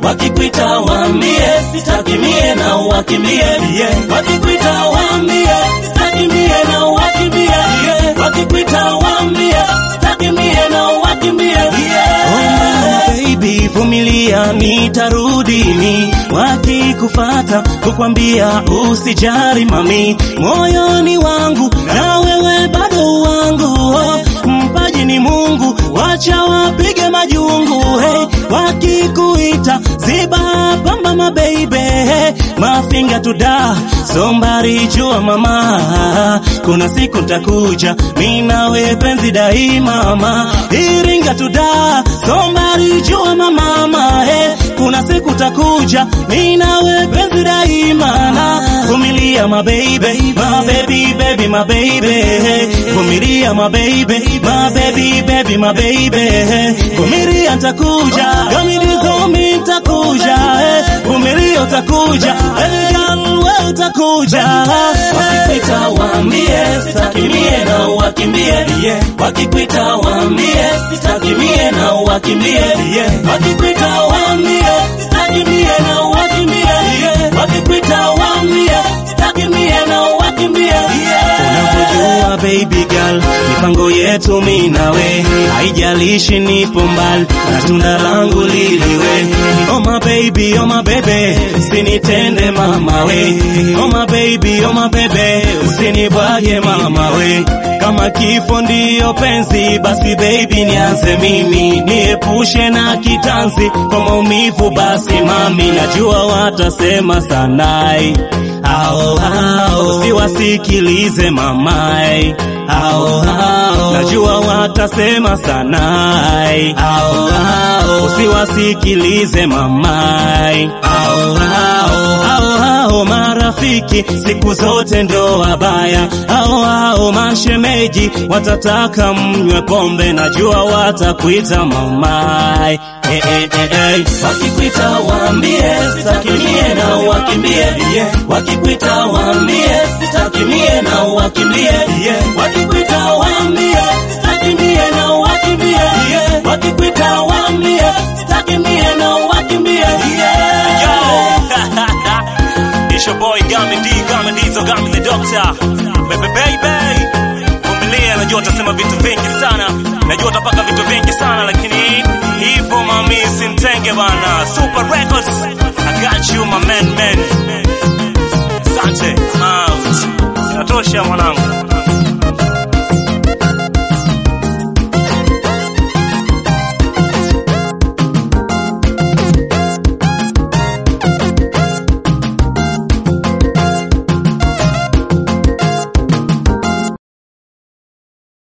wakikuita waambie sitaki mie na uwakimbie yeah. wakikuita waambie sitaki mie na uwakimbie yeah. wakikuita waambie sitaki mie na uwakimbie yeah. oh, baby vumilia nitarudi ni wakikufata kukwambia usijari mami moyoni wangu na wewe bado wangu oh, mpaji ni Mungu wacha wapige majungu hey, wakikuita ziba pamba mabeibe hey, mafinga tuda sombari jua mama kuna siku takuja minawe penzi daima ma iringa tuda sombari jua mama hey, kuna siku takuja minawe penzi daima na vumilia mabeibe mabebi baby mababy vumilia mababy mababy baby mababy vumilia ntakuja gamilizomi ntakuja vumilia utakuja Girl, we utakuja wakikuita waambie sitaki mie na uwakimbie wakikuita waambie sitaki mie na uwakimbie wakikuita waambie sitaki mie na uwakimbie wakikuita waambie sitaki mie na uwakimbie unavyojua baby girl mipango yetu mi nawe haijalishi nipo mbali na tunda langu liliwe oh my baby oh my baby usinitende mama we oh my baby oh my baby usinibwage mama we kama kifo ndiyo penzi basi baby nianze mimi niepushe na kitanzi kwa maumivu basi mami najua watasema sanai ao ao usiwasikilize mamai ao ao najua watasema sanai ao ao usiwasikilize mamai ao ao ao ao marafiki siku zote ndo wabaya ao ao mashemeji watataka mnywe pombe najua watakuita mamai Eh, eh, eh, eh. wakikuita waambie sitaki mie na uwakimbie yeah. wakikuita waambie sitaki mie na uwakimbie yeah. wakikuita waambie sitaki mie na uwakimbie yeah. wakikuita waambie sitaki mie na uwakimbie yeah. It's your boy Gami D, Gami Diesel, Gami the Doctor. Baby baby. Vumilia, najua utasema vitu vingi sana. Najua utapaka vitu vingi sana lakini hivyo mami simtenge bana. Super Records. I got you my man man. Asante. I'm out. Inatosha mwanangu.